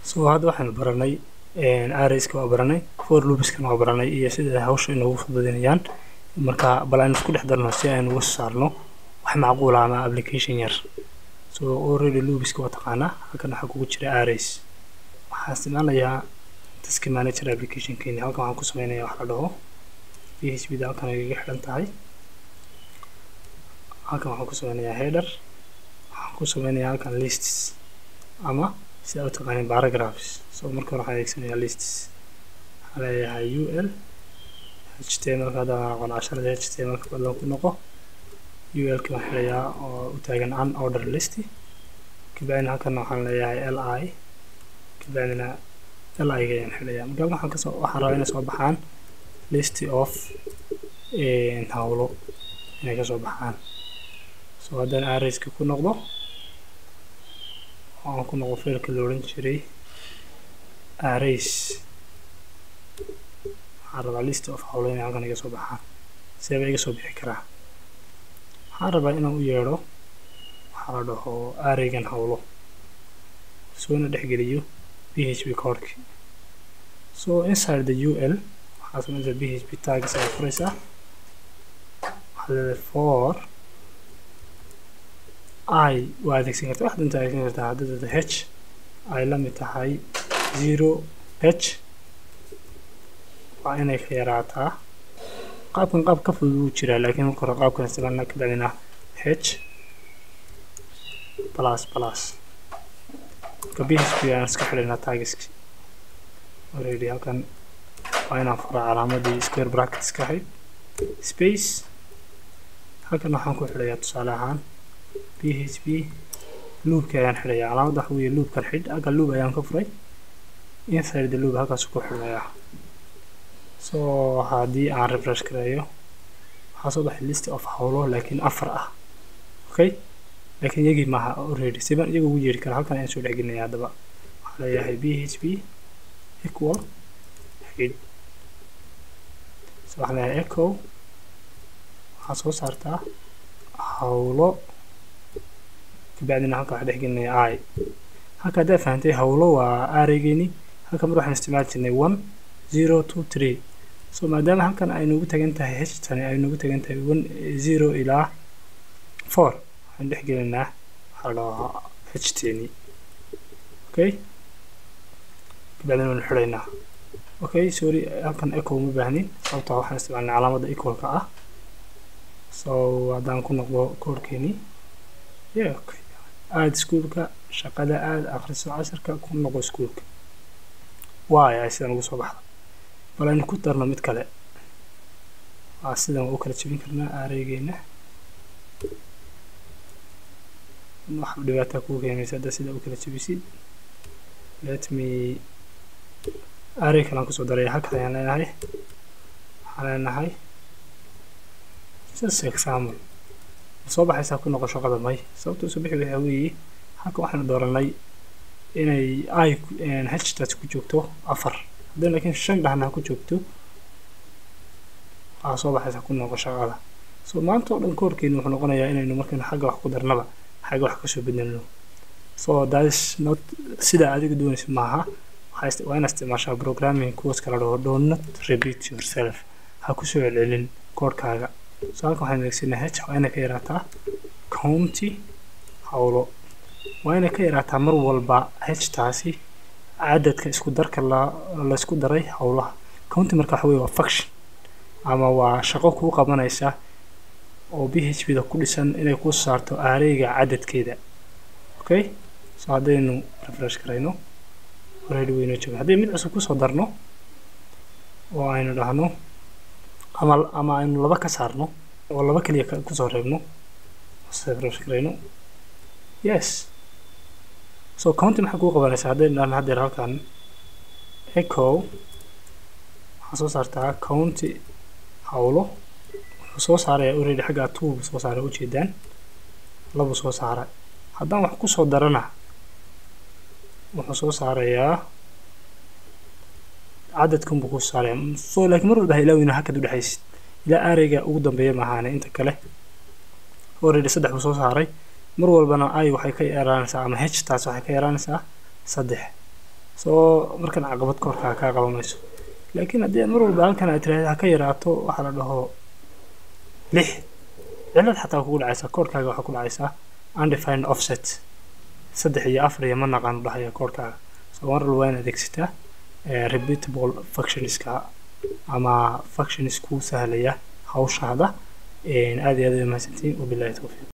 so hadda waxaynu baranay arrayska waa baranay for loopiskana waa baranay iyo sida hawsha inoogu fududinayaan marka bal aynu isku dhex darno si aynu uga saarno wax macquul ah ama application yar so already loopiska waa taqaanaa halkan waxaa kugu jira arrays waxaan isticmaalayaa task manager applicationkeeni halkan waxaan ku sameynayaa wax la dhaho php da halkan ay iga xidhan tahay halkan waxaan ku sameynayaa header waxaan ku sameynayaa halkan lists ama sida u taqaanin paragraphs so marka hore waxaan adeegsanayaa lists waxaan leeyahay ul html ka haddaan aqoon casharada html ka badan ku noqo ul ki waxaan xidhayaa oo u taagan unorder list kabacdina halkana waxaan leeyahay li kabacdina li ga ayaan xidhayaa marka waxaan kasoo waxaan rabaa inay soo baxaan list of hawlo inay kasoo baxaan so haddaan arrayska ku noqdo aan ku noqdo failka la odhan jiray arrays waxaan rabaa list of hawlo inay halkan iga soo baxaan seeba iga soo bixi karaa waxaan rabaa inaan u yeedho waxaa la dhaho arraygan hawlo soona dhexgeliyo php codeki so inside the ul waxaa sameynaysaa php tags ayaa furaysaa waxaad leedahay for i waa adeegsan karta wax danta adeegsan kartaa haddii h ay la mid tahay zero h waa inay ka yaraataa qaabkan qaab ka fudud wuu jiraa laakiin marka hore qaabkan isticmaalna ka bacdina h plus plus marka php aan iska xidhaynaa tagiski already halkan waa inaan furaa calaamadii square brackets ka ahayd space halkan waxaan ku xidhayaa tusaale ahaan php loopka ayaan xidhayaa calaamadda waxa weeye loopkan xidh halkan loop ayaan ka furay inside the loop halkaas ku xidhayaa so haddii aan refresh gareeyo waxaa soo baxay list of hawlo laakiin afar ah okay laakiin iyagii maaha already siban iyaga ugu yeeri kara halkan ayaan soo dhexgelinaya haddaba waxaa leeyahay php equal xidh so waxaan leeyahay echo waxaa soo saartaa hawlo kabacdina halka waxaa dhexgelinaya i halka haddaa fahantay hawlo waa arraygeeni halka mar waxaan isticmaali jirnay one zero two three so maadaama halkan ay noogu tagan tahay h tani ay noogu tagan tahay one zero ilaa four waxaan dhexgelinaa waxaa la dhahaa h teni okay kabacdina waanu xidhaynaa okay sorry halkan echo uma baahnin sababtaa waxaan isticmaalnay calaamadda equalka ah so haddaan ku noqdo koorkeeni yeah okay aada iskuulka shaqada aada akhriso casharka ku noqo iskuulka waay ay sidan ugu soo baxda bal aynu ku darno mid kale waa sidan waa u kala jebin karnaa aareygeena wax dhibaataa kuu keenaysa hadda sida u kala jebisid let me aarey kalaan kusoo daraya halkan ayaan leenahay waxaan leenahay just example soo baxaysaa ku noqo shaqada may sababta usoo bixi waxaa weeye halka waxaanu dooranay inay i htaas ku joogto afar haddii laakiin shan dhahna ku joogto waxaa soo baxaysaa ku noqo shaqada so maanta oo dhan koorkeenu wuxuu noqonayaa inaynu markaynu xagga wax ku darnaba xagga wax kasoo bedelno so that is not sida adiga doonaysa maaha waa inaad isticmaashaa programming kuwas kala dhaho do not repeat yourself ha kusoo celcelin koorkaaga so halkan waxaan adeegsanaa h waa inay ka yaraataa county hawlo waa inay ka yaraataa mar walba h taasi cadadka isku darka la laysku daray hawlaha county marka waxa weye waa function ama waa shaqo kuu qabanaysa oo b h p da ku dhisan inay ku saarto aareyga cadadkeeda okay so haddaynu refresh garayno already wayno jooga haddii mid cusub kusoo darno oo aynu dhahno ama ama aynu laba ka saarno oo laba keliya kusoo reebno refresh garayno yes so county maxay kuu qabanaysaa haddaynu dhahno haddeer halkan echo waxaa soo saartaa county hawlo wuxuu soo saaraya already xaggaa two buu soo saaray ujeedaan labuu soo saaray haddaan wax kusoo darana wuxuu soo saarayaa cadadkan buu ku saaraya so laakiin mar walba ha ilaaweyna hakad u dhexaysid ilaa aareyga ugu dambeeya maahaane inta kale already saddex buu soo saaray mar walbana ay waxay ka yaraanaysaa ama h taas waxay ka yaraanaysaa saddex soo markan caqabad koorkaa kaa qaban mayso laakiin haddii aad mar walba halkan aad tiraahda ha ka yaraato waxaa la dhaho lix cilad xataa kugu dhacaysaa koorkaaga waxaa ku dhacaysaa undefined offset saddex iyo afar iyo ma naqaano dhahaya koorkaaga so mar walba waa in adeegsataa repeatable functionska ama functions kuu sahlaya hawshaada aad iyo aad ay mahadsantiin wabilahi towfiiq